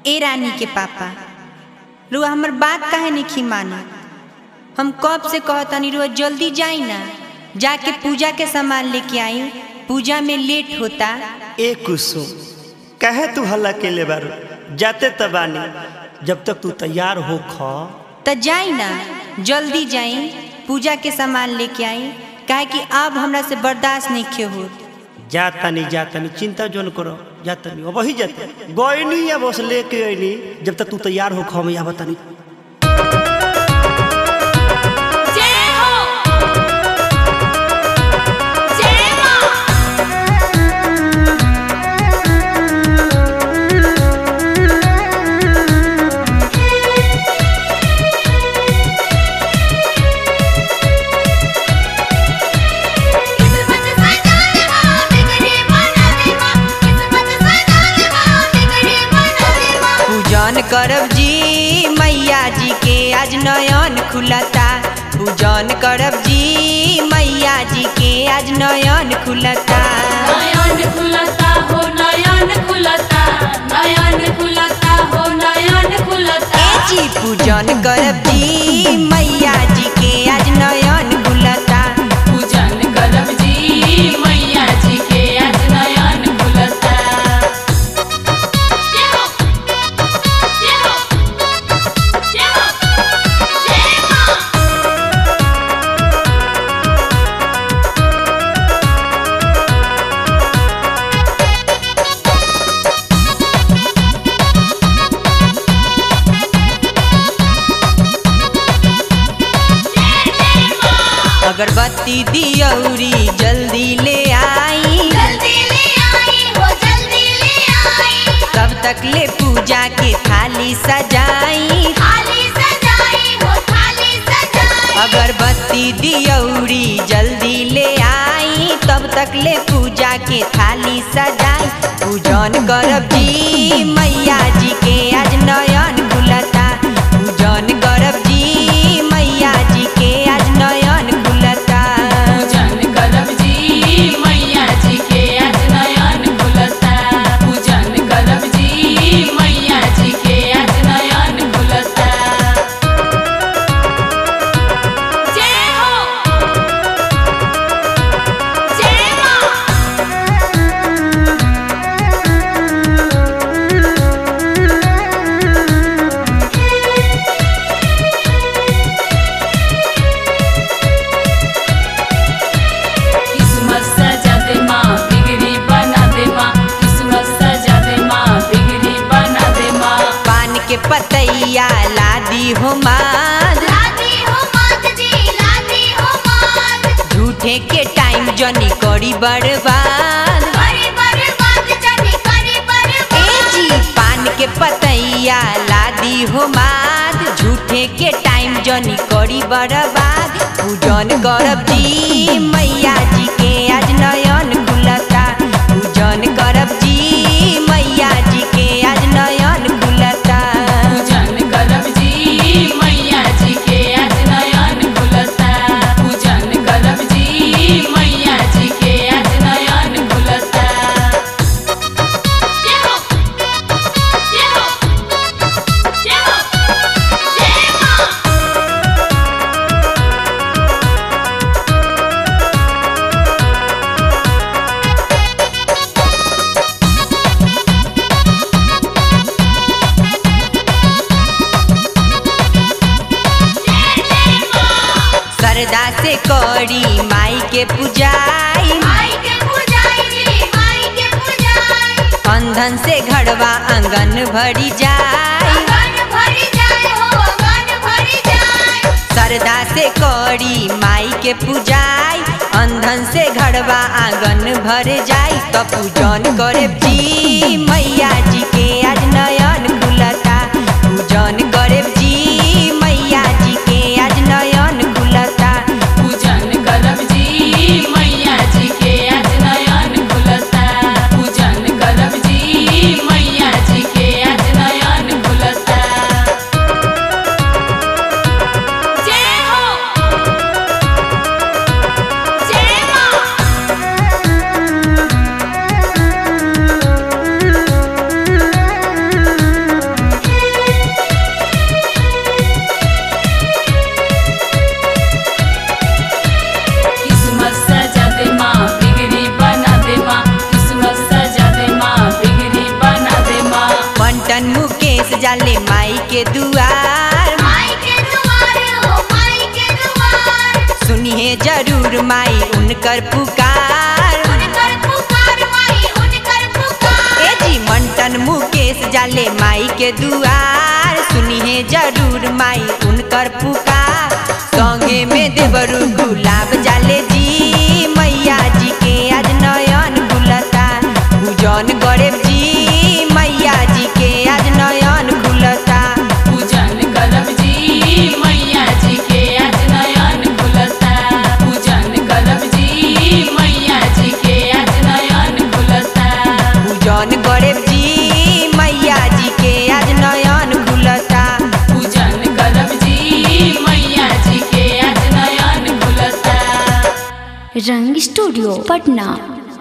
ए रानी के पापा रुआ हमर बात काहे नहीं माना हम कब से कहतनी रुआ जल्दी जाई ना जाके पूजा के सामान लेके आई पूजा में लेट होता ए कुसुम कहे तू हल्ला के ले बारू जाते तबानी जब तक तू तैयार हो ख त जाई ना जल्दी जाई पूजा के सामान लेके आई काहे कि अब हमरा से बर्दाश्त नहीं खे होत जातानी जातानी चिंता जोन करो जातानी अब वही जाते गईनी या बस लेके अइनी जब तक तू तैयार हो ख मैं बतानी जय हो जय मां किस्मत सजाने मां बिगड़ी बना दे मां किस्मत सजाने मां बिगड़ी बना दे मां पूजन करब जी मैया जी के आज नयन खुलता पूजन करब जी मैया जी के आज नयन खुलता नयन खुलता हो नयन खुलता नयन खुलता हो नयन खुलता ए जी पूजन करब जी मैया जी के आज नयन खुलता पूजन करब जी मैया जी के आज नयन खुलता जय हो जय हो जय हो जय मां अगरबत्ती दियौरी जल्दी ले आई जल्दी ले आई हो जल्दी ले आई तब तक ले पूजा के थाली सजाई थाली सजाई हो थाली सजाई अगरबत्ती दियौरी जल्दी ले आई तब तक ले पूजा के थाली सजाई पूजन करब जी मैया जी के आज नयन खुलता पूजन करब जी मैया जी के आज नयन खुलता पूजन करब जी मैया जी के आज नयन खुलता पूजन करब जी मैया जी के आज नयन खुलता जय हो जय मां किस्मत सजा दे माँ बिगड़ी बना दे माँ किस्मत सजा दे माँ बिगड़ी बना दे माँ पान के पतैया लादी हो माद लादी हो मात जी लादी हो मात झूठे के टाइम जनी करी बर्बाद करी बर्बाद जानी करी ए बर्बाद जी पान के पतैया लादी हो माद झूठे के टाइम जनी करी बर्बाद पूजन करब जी मैया जी के आज नयन खुलता पूजन करब जी मैया जी के आज नयन खुलता पूजन करब जी मैया जी के आज नयन खुलता पूजन करब जी मैया जी के आज नयन खुलता जय हो जय हो जय हो जय मां सरदा से करी माई के पूजाई माई के पूजाई जी माई के पूजाई अंधन से घड़वा आंगन भरी जाई अगन भरी जाए हो अगन भरी जाए सरदा से करी माई के पूजाई अंधन से घड़वा आंगन भर जाई तो पूजन करे जी मैया जी के आज नयन खुलता पूजन करे जी मैया जी के आज नयन खुलता पूजन करब जी मैया जी के आज नयन खुलता पूजन करब जी मैया जी के आज नयन खुलता जय हो जय मां जाले माई के दुआर माई के दुआर हो माई के दुआर सुनिए जरूर माई उनकर पुकार उनकर पुकार माई उनकर पुकार ए जी मंटन मुकेश जाले माई के दुआर सुनिए जरूर माई उनकर पुकार संगे में देवरू गुलाब जाले जी मैया जी के आज नयन खुलता पूजन गरेब जी मैया जी के आज नयन खुलता पूजन करब जी मैया जी के आज नयन खुलता पूजन करब जी मैया जी के आज नयन खुलता पूजन गरेब जी मैया जी के आज नयन खुलता पूजन करब जी मैया जी के आज नयन खुलता रंग स्टूडियो पटना